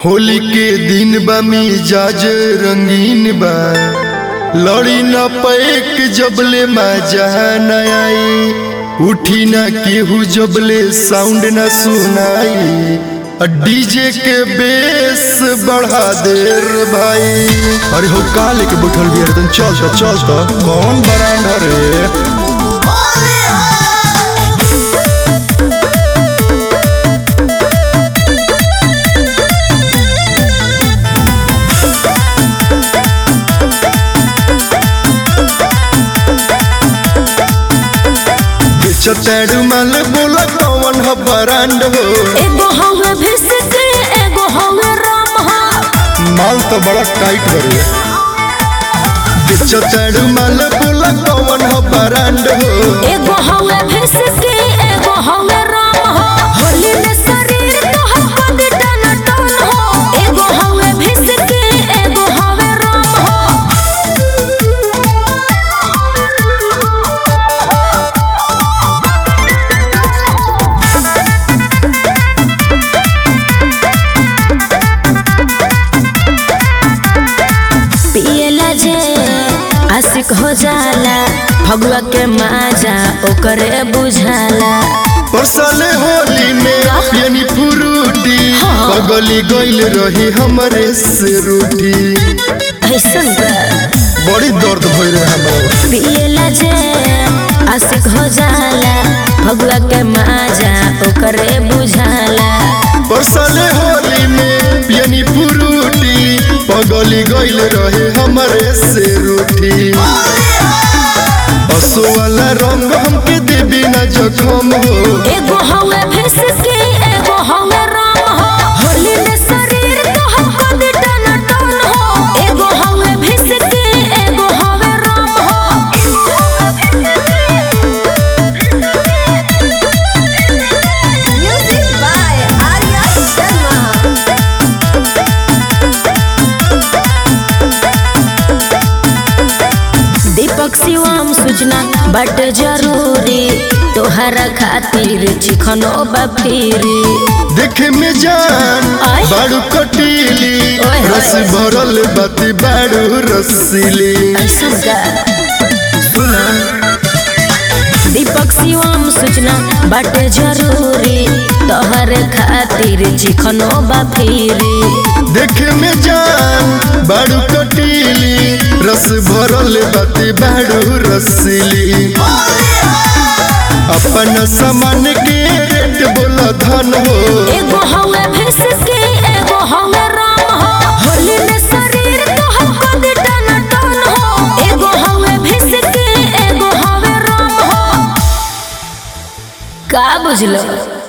होली के दिन बा मिजाज रंगीन बा लड़ी न पैक जबले मजा न आई उठी न केहू जबले साउंड न सुनाई आ डीजे के बेस बढ़ा देर भाई अरे हो का लेके बैठल भी है चल तो चल तो कौन बरांडा रे चतेड़ू मल बोला कौन ह बरांड हो एगो हवे भिसके एगो हवे राम हा माल तो बड़ा टाइट बरे चतेड़ू मल बोला कौन ह बरांड हो एगो हवे भिसके एगो हवे राम हा होली में शरीर तोहर बंद टन टन हो एगो हवे भिसके एगो हवे राम हा पियला जे आशिक हो जाला भगवा के माजा ओकरे बुझाला परसले होली में यानी फ्रूटी पगली गइल रही हमरे से रूठी ऐसन बा बड़ी दर्द भइल रहे हमरा पियला जे आशिक हो जाला भगवा के माजा ओकरे बुझाला परसले होली में यानी फ्रूटी पगली गइल रहे हमरे से रूठी असो वाला रंग हमके देबी ना जखम हो एगो हवे भिसके एगो हवे राम हो होली में शरीर तोहर बंद टन टन हो एगो हवे भिसके एगो हवे राम हो म्यूजिक बाय आर्या शर्मा दीपक शिवम सूचना बट जरूरी तोहरा खातिर चिखनो बफीरी देखे में जान आय। बाड़ू कटीली ओए होए। रस भरल बाती बाड़ू रसीली ऐसन का सुना दीपक शिवम सूचना बट जरूरी तोहरे खातिर चिखनो बफीरी देखे में जान बाड़ू कटीली रस भरल बाती बाड़ू रसीली अपन सामान के रेट बोला धन हो एगो हवे भिसके एगो हवे राम हो होली में शरीर तोहर बंद टन टन हो एगो हवे भिसके एगो हवे राम हो का बुझलो